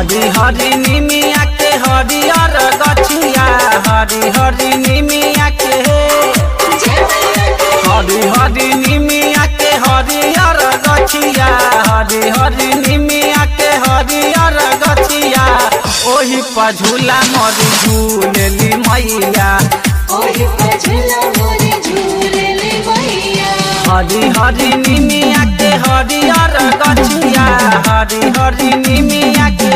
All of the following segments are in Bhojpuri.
हरी हरी निमिया के हरियर गछिया हरी हरी निमिया के हरी हरी निमिया के हरियर गछिया हरी हरी निमिया के हरियर गछिया ओही पर झूला मरी झूलेली मैया ओही पर झूला मोरे झूलेली मैया हरी हरी निमिया के हरियर गछिया हरी हरी निमिया के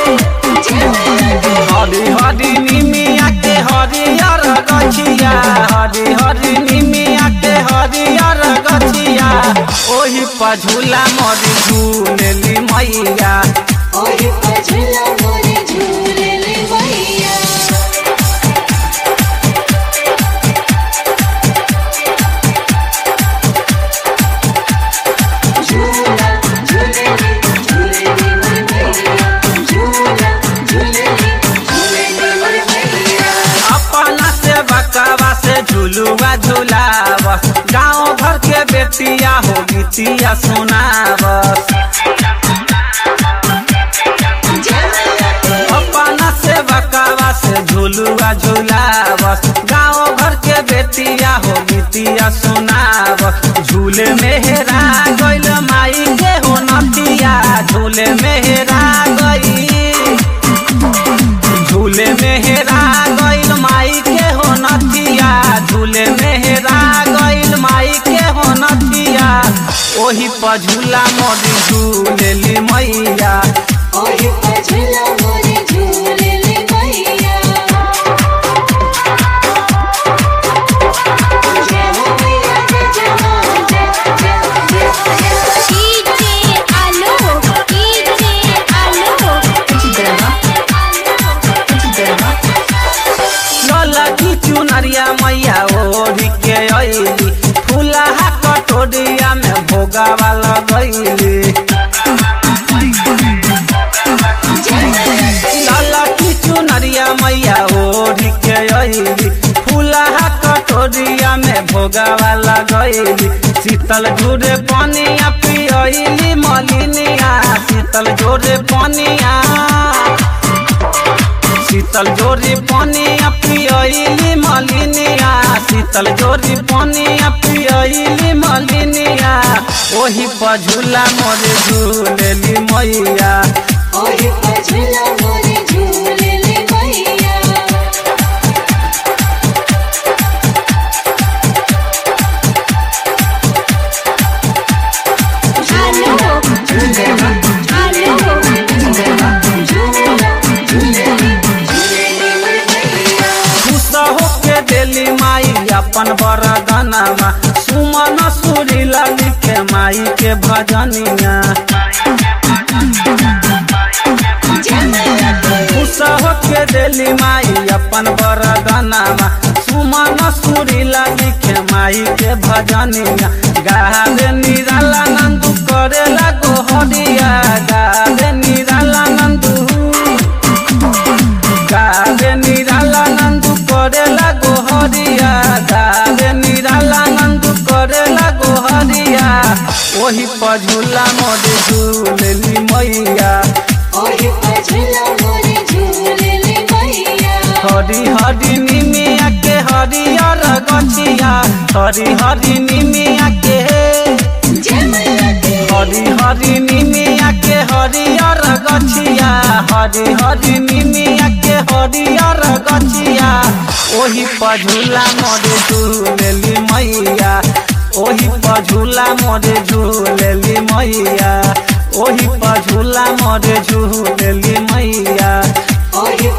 हरी हरी निमिया के हरियर गछिया हरी हरी निमिया के हरियर गछिया ओही पर झूला मरी झूलेली मैया ओही पर झूला मोरे झूलेली मैया झूला झूलेली झूलेली मैया झूला झूलेली झूलेली मैया अपना से बकवा से झूलुआ झूलाव गाँव भर के बेटिया हो गीतिया सुनावस अपना से बकवा से झूलुआ झूलावस गाँव भर के बेटिया हो गीतिया सुनावस झूले मेहरा गइल माई के हो नतिया झूले मेहरा गई झूले मेहरा गइल माई के हो नतिया झूले मेहरा गइल माई के हो नतिया ओही पर झूला मोरी झूलेली मैया ओही पर झूला मोरे झूलेली मैया जय हो मैया जय जय हो जय जय जय डीजे आलो डीजे आलो ललकी चुनरिया मैया ओढ़ी के अइली फूलहा कटोरिया में भोगावा लगैली ललकी चुनरिया मैया ओढ़ी के अइली फूलहा कटोरिया में भोगावा लगैली शीतल झूरे पनिया पियली मलिनिया शीतल जोरे पनिया शीतल जोरी पनिया पियली मलिनिया शीतल जोरी पनिया पियली मलिनिया ओही पर झूला मोरे झूलेली मैया ओही पर झूला मोरे झूलेली मैया आलो आलो खुश होके देली माई अपन बरदनमा सुमन सुरी लिखे माई के भजनिया खुश होके देली माई अपन बरदनमा सुमन सुरी लिखे माई के भजनिया गावे निराला नंदू करेला गोहरिया गावे निराला नंदू गावे निराला नंदू करेला गोहरिया गावे निराला नंदू करेला गोहरिया ओही पर झूला मोरे झूलेली मैया ओही पर झूला मोरे झूलेली मैया हरी हरी निमिया के हरियर गछिया हरी हरी निमिया के जय मैया की हरी हरी निमिया के हरियर गछिया हरी हरी निमिया के हरियर गछिया ओही पर झूला मोरे झूलेली मैया ओही पर झूला मोरे झूलेली मैया ओही पर झूला मोरे झूलेली मैया ओही